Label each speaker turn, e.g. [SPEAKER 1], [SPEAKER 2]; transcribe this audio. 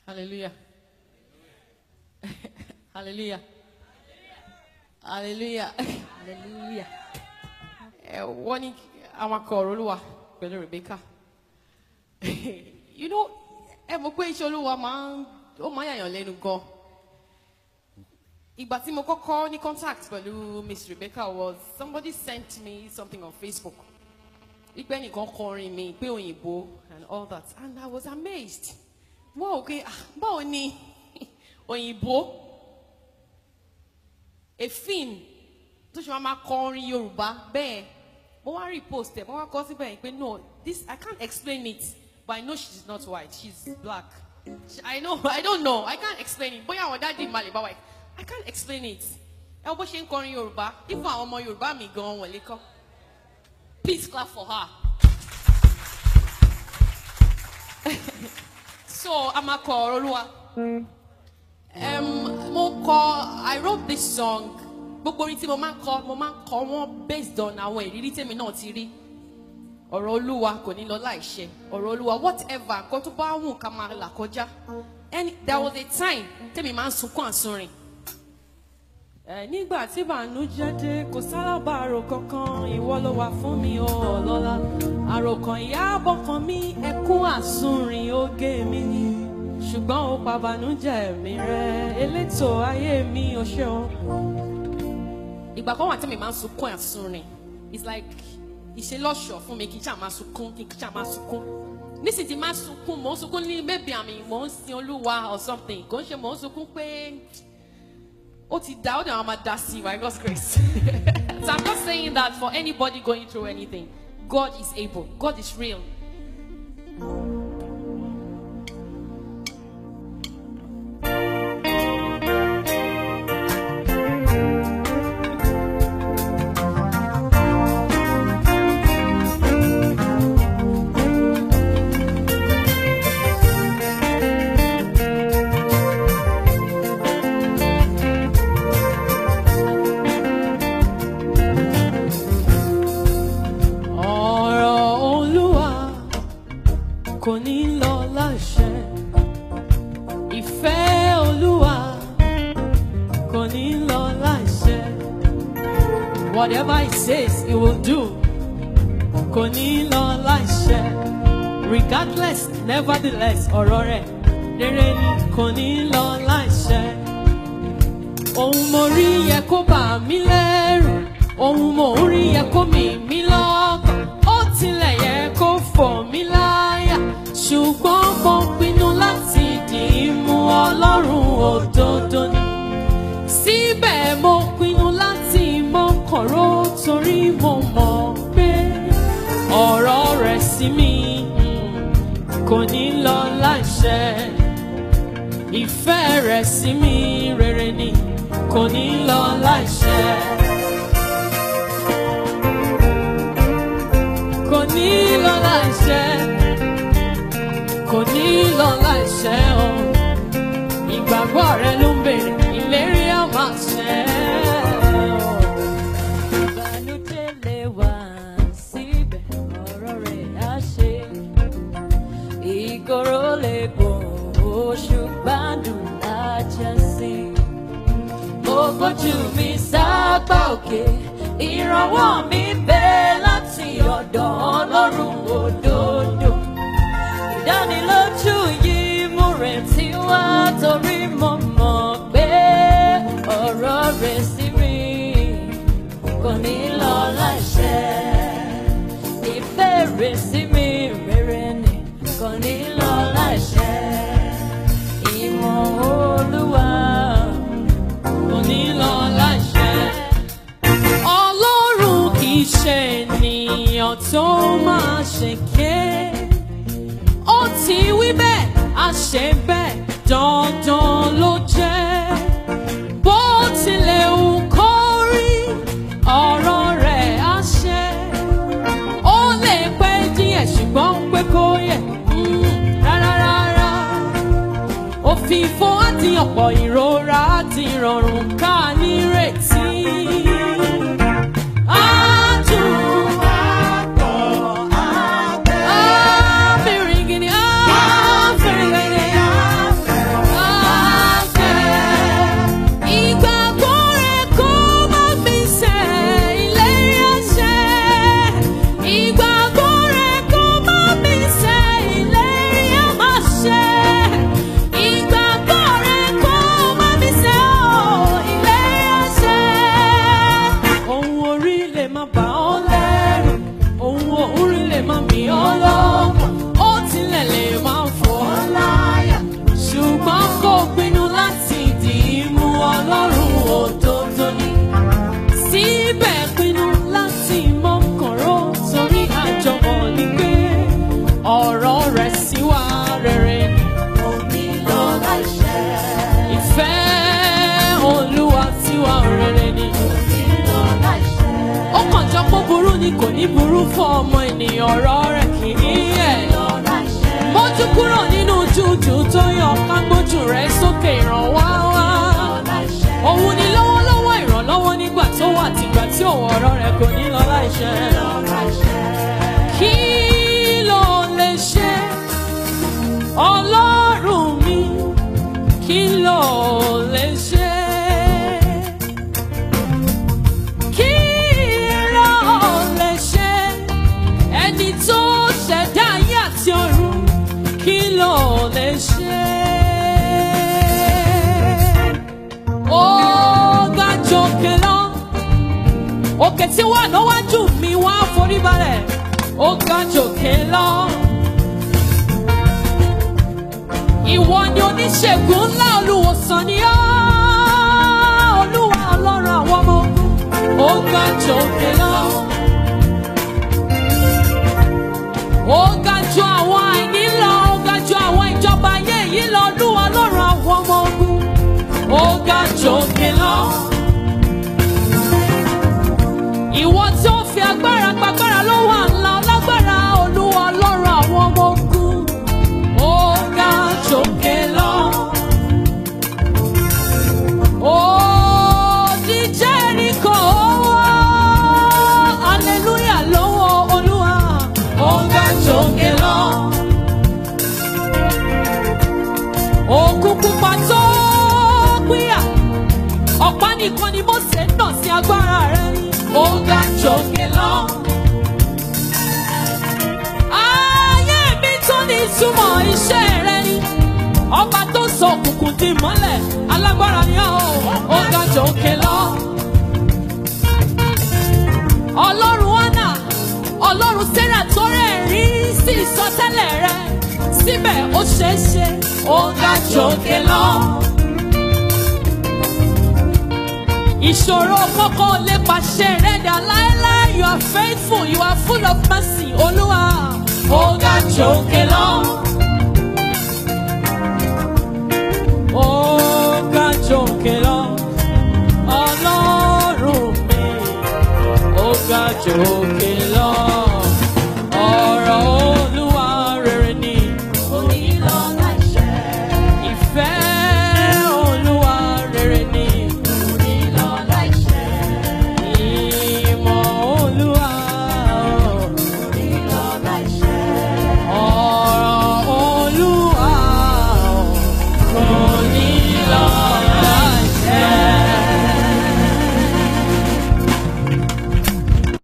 [SPEAKER 1] Hallelujah. Hallelujah. Hallelujah.
[SPEAKER 2] hallelujah.
[SPEAKER 1] Ẹ, Wọ́n ní àwọn akọ̀rọ̀ olúwa pẹ̀lú Rebecca. You know, ẹ mọ̀ pé iṣẹ́ olúwa máa ń ó máa ń yàyàn lẹ́nu gan. Ìgbà tí mo kọ́kọ́ ní contact pẹ̀lú Miss Rebecca was somebody sent me something on Facebook. Ìgbẹ́ nìkan kọrin mi pé òyìnbó and all that and I was amazed. Wọ́n ò pé ah báwo ni òyìnbó èfin tó ṣe máa ma kọ orin yorùbá bẹ́ẹ̀ mo wá repost ẹ̀ mo wá kọ síbẹ̀ yìí pé no this i can't explain it but i know she's not white she's black She- i know i don't know i can't explain it bóyá àwọn dáàdi ìmàlè bá white i can't explain it ẹ wo bó ṣe ń kọrin yorùbá even àwọn ọmọ yorùbá mi gan wọ̀n lè kọ́ please clap for her. so a máa kọ ọ̀rọ̀ olúwa. Um, mo kọ I wrote this song gbogbo orin tí mo máa ń kọ mo máa ń kọ wọn based on àwọn ìrírí tèmi náà ti rí ọ̀rọ̀ olúwa kò ní lọ láìṣẹ ọ̀rọ̀ olúwa whatever nǹkan tó bá wù ká máa là kọjá and there was a time tèmi máa ń sunkún àsunrin. ẹ nígbà tí bànújẹ́ dé kò sálábàárò kankan ìwọ ló wà fún mi ó ọlọ́lá àròkàn ìyá bọ́kàn mi ẹkún àsunrin ó gé mi ní ṣùgbọ́n ó pa bànújẹ́ mi rẹ́ elétò ayé mi ò ṣeun. ìgbà kan wà tí mi máa ń sunkún àsunrin it's like ìṣelọ́ṣọ̀ fún mi kí n ṣáà máa sunkún kí n ṣáà máa sunkún nísìsiyìí tí máa sunkún mò ń sunkún ní maybe àmì mò ń sin olúwa or something kò ń ṣe mò ń sunkún pé ó ti dá ó dẹ̀ wọ́n máa dá sí by God's grace so I'm not saying that for anybody going through anything God is able God is real ọ̀rọ̀ olúwa kò ní lọ láṣẹ ìfẹ́ olúwa kò ní lọ láṣẹ whatever he says he will do kò ní lọ láṣẹ regardless nevertheless ọ̀rọ̀ rẹ̀ rere ni kò ní lọ láṣẹ ohun mo rí yẹ kó bà mí lẹ́rù ohun mo ń rí yẹ kó mì mí lọ́kàn ó tilẹ̀ yẹ kó fọ̀ mí láyà ṣùgbọ́n mo pinnu láti dì í mú ọlọ́run òdodo ni síbẹ̀ mo pinnu láti mọ́kànró torí mo mọ̀ pé ọ̀rọ̀ rẹ̀ sí mi mm, kò ní lọ láṣẹ ìfẹ́ rẹ̀ sí mi rere ni kò ní lọ láìṣẹ. kò ní lọ láìṣẹ. kò ní lọ láìṣẹ o. ìgbàgbọ́ rẹ ló ń bèrè ìlérí á máa ṣẹ o.
[SPEAKER 2] ìbànújẹ́ lè wà síbẹ̀ ọ̀rọ̀ rẹ̀ á ṣe. ìkorò lè gùn oṣù gbádùn lájà sí. mo gbójú mi sápá òkè ìrànwọ́ mi bẹ́ láti ọ̀dọ̀ ọlọ́run òdodo. ìdánilójú yìí mú retí wá torí mo mọ̀ pé ọ̀rọ̀ rẹ̀ sí mi kò ní lọ láṣẹ. Ìfẹ́ rẹ̀ sí mi rere ni kò ní lọ láṣẹ. Ìmọ̀ olúwa
[SPEAKER 1] kò ní lọ láìṣẹ. ọlọ́run kì í ṣe ènìyàn tó máa ṣèké. ó ti wí bẹ́ẹ̀ a ṣe bẹ́ẹ̀ dandan ló jẹ́. bó tilẹ̀ wù kó rí ọ̀rọ̀ rẹ̀ á ṣẹ. ó lè pẹ́ díẹ̀ ṣùgbọ́n pé kó yẹ mm, rárá rárá òfìfo àti ọ̀pọ̀ ìrora àti ìrọ̀rùn ká nírètí. Adùn àbẹ̀rẹ̀ gidi àbẹ̀rẹ̀ burú fún ọmọ ènìyàn ọ̀rọ̀ rẹ̀ kì í yẹ̀. mójú kúrò nínú jújù tó yọ kágbójú rẹ̀ sókè ìrànwá wá. òun ni lọ́wọ́lọ́wọ́ ìrànlọ́wọ́ nígbà tó wà tìgbà tí òun ọ̀rọ̀ rẹ̀ kò ní lọ láìṣẹ. kí ló lè ṣe ọlọ́run mi kí ló lè ṣe. Kí ló lè ṣe ẹni tó ṣẹ̀dá ayé àti ọ̀run kí ló lè ṣe. Ó ga jòkè lọ, òkè tí wà níwájú mi wá forí balẹ̀, ó ga jòkè lọ. Ìwọ ni oníṣègùn ńlá olùwòsàn ni ọ́, olúwa ọlọ́run àwọn ọmọ ogun, ó ga jòkè lọ. Ó ga ju àwọn àìní lọ, ó ga ju àwọn ìjọba ayé yìí lọ, olúwa ọlọ́run àwọn ọmọ ogun, ó ga jòkè lọ. Ìwọ tí ó fi agbára gbàgbára lọ́wọ́ àńlá ọlágbára olúwa ọlọ́run àwọn ọmọ ogun, ó ga jòkè lọ. Ó di Jẹ́ríkò owó, hallelujah lọ́wọ́ olúwa, ó ga jòkè lọ. Òkun pupa tó pínyà, ọ̀pá nìkan ni Mósè ń nà sí agbára rẹ̀, ó ga jòkè lọ. Ayé mi tó ní ìtumọ̀ iṣẹ́ rẹ ni. Ọba tó sọ òkùnkùn di mọ́lẹ̀, alágbára ni ó, ó ga jòkè lọ. Ọlọ́run Ánà, Ọlọ́run Sẹ́rà tó rẹ̀ rí sí ìsọtẹ́lẹ̀ rẹ. Síbẹ̀ ó ṣeé ṣe, ó ga jòkè lọ. Ìṣòro kọ́kọ́ lè pàṣẹ rẹ̀ dà láéláé. You are faithful, you are full of mercy, Olúwa. Ó ga jòkè lọ. Ó ga jòkè lọ. Ọlọ́run mi, ó ga jòkè lọ.